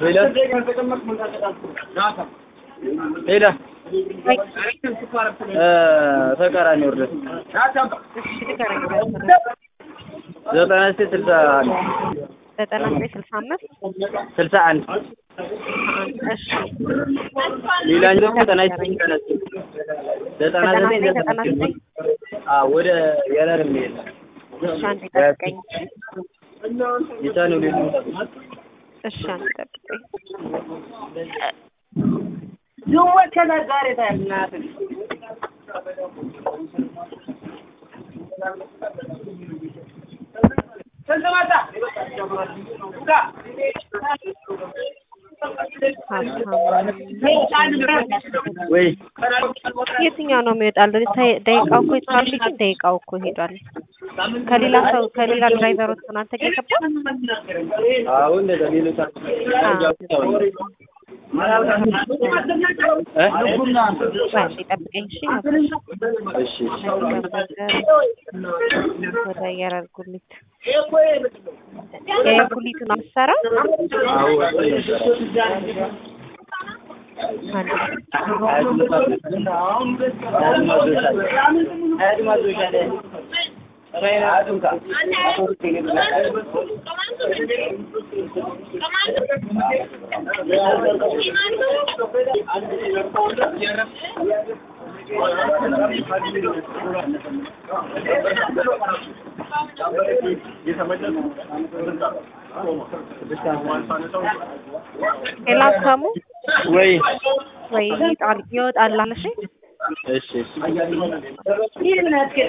ሄሎ ሄሎ ተቃራኒ ወርደ ዘጠና ዘጠኝ ስልሳ አንድ ዘጠና ዘጠኝ ስልሳ አምስት ስልሳ አንድ እሺ ሌላኛው ደግሞ ዘጠና ዘጠኝ ቀነስ ዘጠና ዘጠና ዘጠኝ ዘጠኝ ዘጠና ዘጠኝ አዎ ወደ የረር የሚሄድ እሺ አንዴ ጠብቀኝ የቻነው ሌሉ እሺ አንዴ ጠብቀኝ ወይ የትኛው ነው የሚወጣል? ደቂቃው እኮ የትራፊክ ደቂቃው እኮ ሄዷል። ከሌላ ሰው ከሌላ ድራይቨሮች ነው አንተ ጋር የገባው? አዎ እንደዛ ሌሎች እ አንዴ ጠብቀኝ እሺ። እሺ እሺ ወደ የረር ጉሊት የየር ጉሊቱን ነው የምትሰራው? አዎ አንዴ ሌላ ሰሙ ወይ ወይ ይወጣል ይወጣል አለሽ እሺ እሺ